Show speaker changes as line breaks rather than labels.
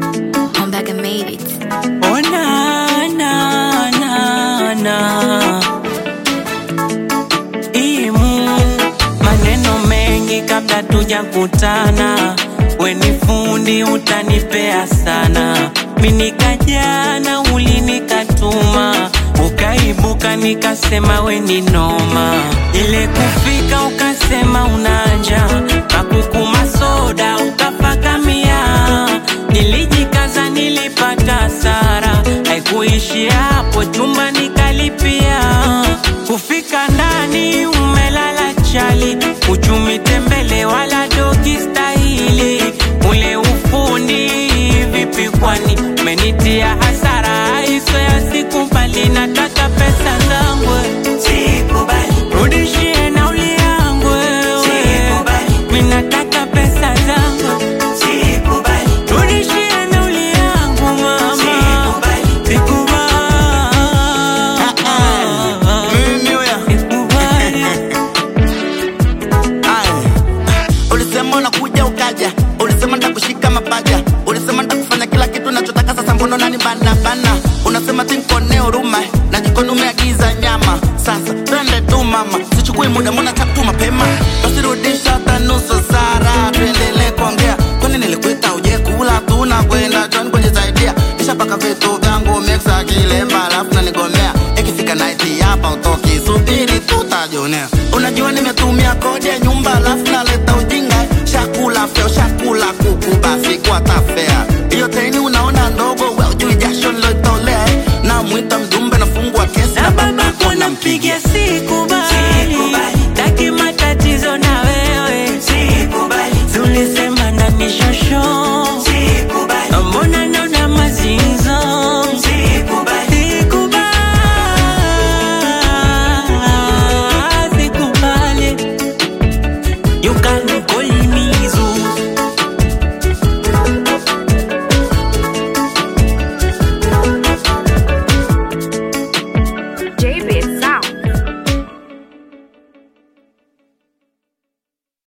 I'm back and made it.
Oh na na na na Imu maneno mengi kabla tujakutana, we ni fundi utanipea sana. Mimi nikajana ulinikatuma, ukaibuka nikasema we ni noma. Ile kufika ukasema unanja, kakukuma soda ukafakamia. Nilijikaza nilipata hasara, haikuishia hapo, chumba nikalipia. Kufika ndani umelala chali, uchumi tembele wala dogi stahili. Ule ufundi vipi kwani umenitia hasara, hizo ya sikubali, nataka pesa zangu rudishie nauli yangu wewe, mimi nataka pesa zangu Rudishie nauli yangu mama, sikubali,
Mimi huya.
sikubali.
Aye. Ulisema unakuja ukaja, ulisema ndakushika mapaja, ulisema ndakufanya kila kitu nachotaka. Sasa mbona nani bana bana? Unasema tinkone huruma na jikoni umeagiza nyama. Sasa twende tu mama, sichukui muda, mbona tatu mapema? Basi rudisha hata nusu sara, tuendelee kuongea. Kwani nilikuita uje kula, tunakwenda John kujisaidia, nishapaka vitu vyangu mixa kilemba, alafu nanigomea ikifika night hapa utoki, subiri tutajionea. Unajua nimetumia kodi ya nyumba, alafu naleta ujinga, shakula feo, shakula kuku, basi kwa tafea hiyo teni unaona ndogo, we ujui jasho niloitolea eh. namwita mjumbe, nafungua kesi
na babako nampigia sikubali, taki matatizo na wewe, tulisema na mishosho